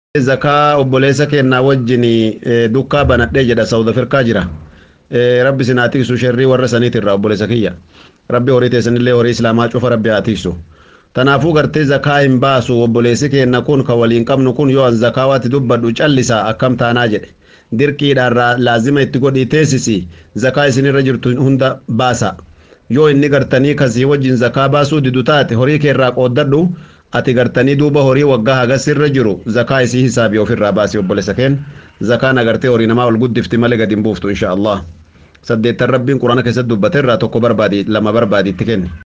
zakaa obboleessa kennaa wajjin dukkaa banadhee jedha saawud afrikaa jira rabbi sin haa tiksu sherrii warra saniitirra obboleessa kiyya rabbi horii teessanillee horii islaamaa cufa rabbi haa tiksu tanaafuu gartee zakaa hin baasu obboleessi keenna kun ka waliin qabnu kun yoo an zakaa waatti dubbadhu callisa akkam taanaa jedhe dirqiidhaan laazima itti godhii teessisi zakaa isinirra jirtu hunda baasa yoo inni gartanii kasii wajjin zakaa baasuu didu taate horii keerraa qooddadhu ati gartanii duuba horii waggaa hagas irra jiru zakaa isii hisaabii ofirraa baasi obboleessa keen zakaan agartee horii namaa ol guddifti malee gadi hin buuftu insha allah saddeettan rabbiin quraana keessatti dubbateerraa tokko barbaadi lama barbaadi itti kenni